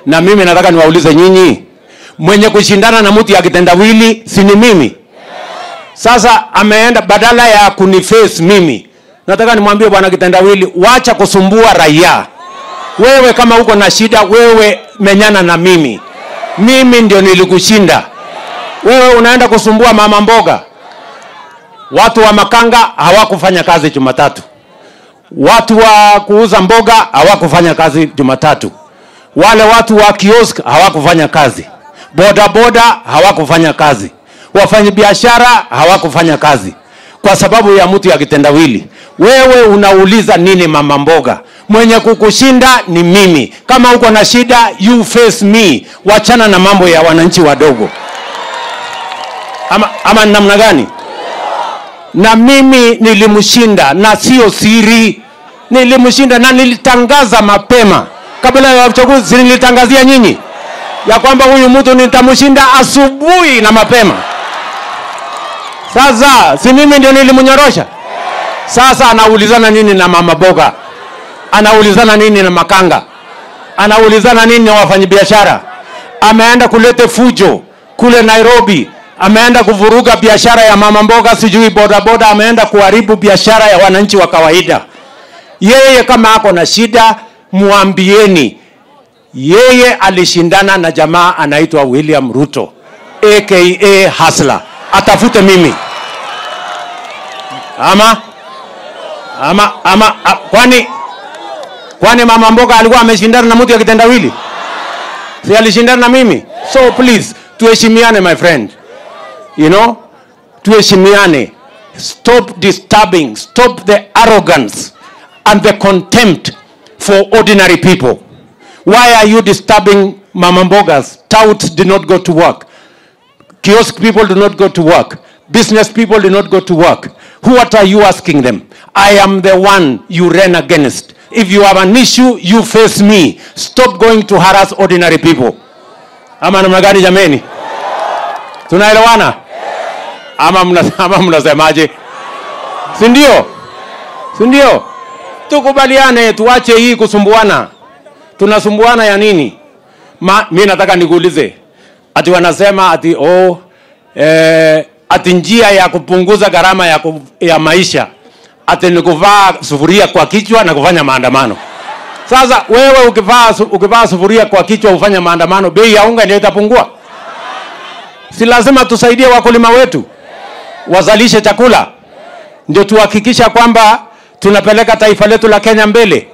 na mimi nataka niwaulize nyinyi mwenye kushindana na mtu ya kitendawili si ni mimi sasa ameenda badala ya kuniface mimi nataka nimwambie bwana kitendawili wacha kusumbua raia wewe kama uko na shida wewe menyana na mimi mimi ndio nilikushinda wewe unaenda kusumbua mama mboga watu wa makanga hawakufanya kazi jumatatu watu wa kuuza mboga hawakufanya kazi jumatatu wale watu wa kiosk hawakufanya kazi bodaboda hawakufanya kazi wafanyabiashara hawakufanya kazi kwa sababu ya mtu ya kitendawili wewe unauliza nini mama mboga mwenye kukushinda ni mimi kama uko na shida you face me wachana na mambo ya wananchi wadogo ama, ama ni namna gani na mimi nilimshinda na sio siri nilimshinda na nilitangaza mapema kabla ya uchaguzi si nilitangazia nyinyi ya kwamba huyu mtu nitamshinda asubuhi na mapema sasa si mimi ndio nilimnyorosha sasa anaulizana nini na mama boga anaulizana nini na makanga anaulizana nini na wafanyabiashara ameenda kulete fujo kule nairobi ameenda kuvuruga biashara ya mama mboga sijui bodaboda ameenda kuharibu biashara ya wananchi wa kawaida yeye kama ako na shida mwambieni yeye alishindana na jamaa anaitwa william ruto aka hasla atafute mimi ama ama ama a, kwani kwani mama mboga alikuwa ameshindana na mtu ya kitendawili si alishindana na mimi so please tuheshimiane my friend you know tuheshimiane stop disturbing stop the arrogance and the contempt for ordinary people why are you disturbing mama mbogas touts do not go to work kiosk people do not go to work business people do not go to work who what are you asking them i am the one you ran against if you have an issue you face me stop going to harass ordinary people ama namna gani jameni tunaelewana ama mna- ama mnasemaje si ndio si ndio tukubaliane tuache hii kusumbuana tunasumbuana ya nini Ma, mi nataka nikuulize ati wanasema ati oh, eh, ati njia ya kupunguza gharama ya, ku, ya maisha ati ni kuvaa sufuria kwa kichwa na kufanya maandamano sasa wewe ukivaa su- ukivaa sufuria kwa kichwa ufanya maandamano bei ya unga ndio itapungua si lazima tusaidie wakulima wetu wazalishe chakula ndio tuhakikisha kwamba tunapeleka taifa letu la kenya mbele